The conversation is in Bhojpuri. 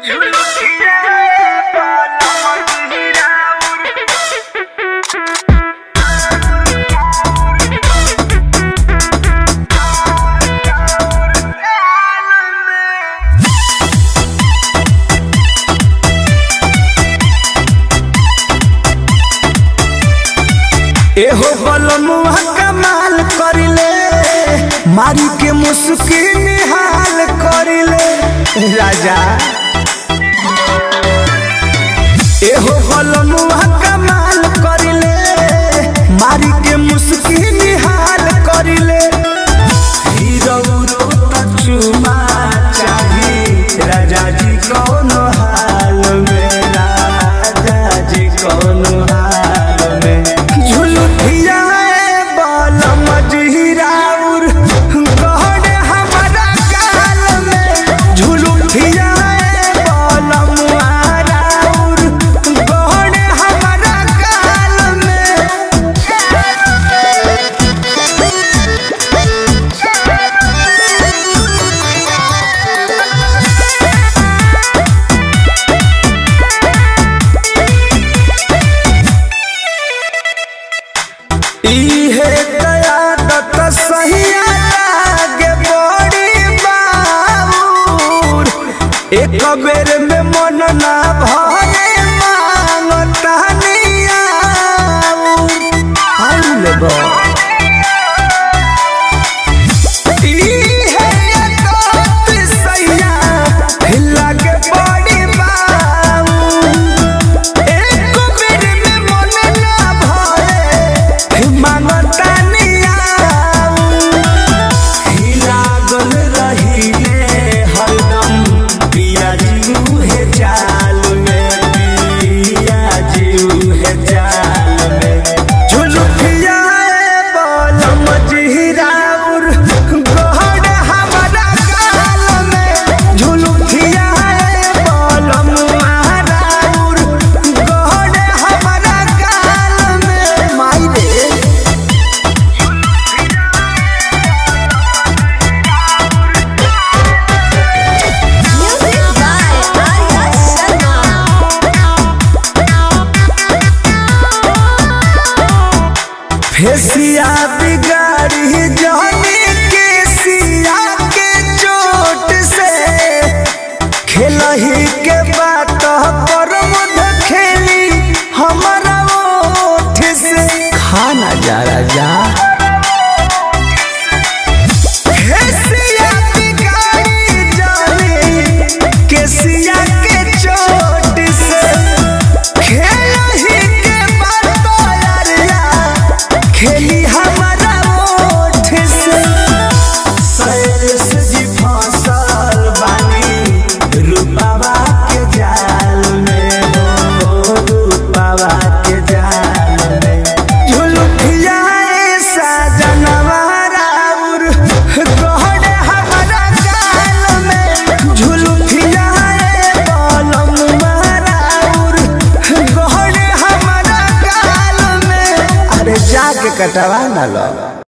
एहो बलमुआ कमाल करिले मारी के मुस्की निहाल करिले राजा एहो बलमुआ कमाल करिले मारी के मुस्की निहाल करिले हीरो तो चुमा चाही राजा जी कौन हाल में राजा जी कौन हाल में झुलुठिया बल मजहिराउर गहन हमारा काल में झुलुठिया बल मुहाराउर गहन हमारा काल में इहे कयादत सहिया लागे बड़ी बाबूर एक बेर में मन ना भरे मांगता नियाऊर आउल बा इहे कयादत सहिया लागे बड़ी बाबूर एक बेर में मन ना भरे मांगता नियाऊ लागल रहिले हरदम पिया जीऊ हे जाल में पिया जीऊ हे जाल में झुलुकिया बल मजहिराउर गहन हमारा काल में झुलुकिया बल मुहाराउर गहन हमारा काल में माई रे Music by Arya Sharma. फेसिया बिगाड़ी जानी के सिया के चोट से खेलही के बात पर मुध खेली हमारा ओठ से खाना जा राजा फेसिया बिगाड़ी जानी के सिया के चोट से खेलही के बात यारिया खेली हमारा ओठ से सैरस जी फसल बानी रूपावा के जाल में हो रूपावा के जाल में झुलुकिया ऐसा जनवारा उर गहन हमारा गाल में झुलुकिया बलम मारा उर गहन हमारा गाल में अरे जाके कटवा ना लो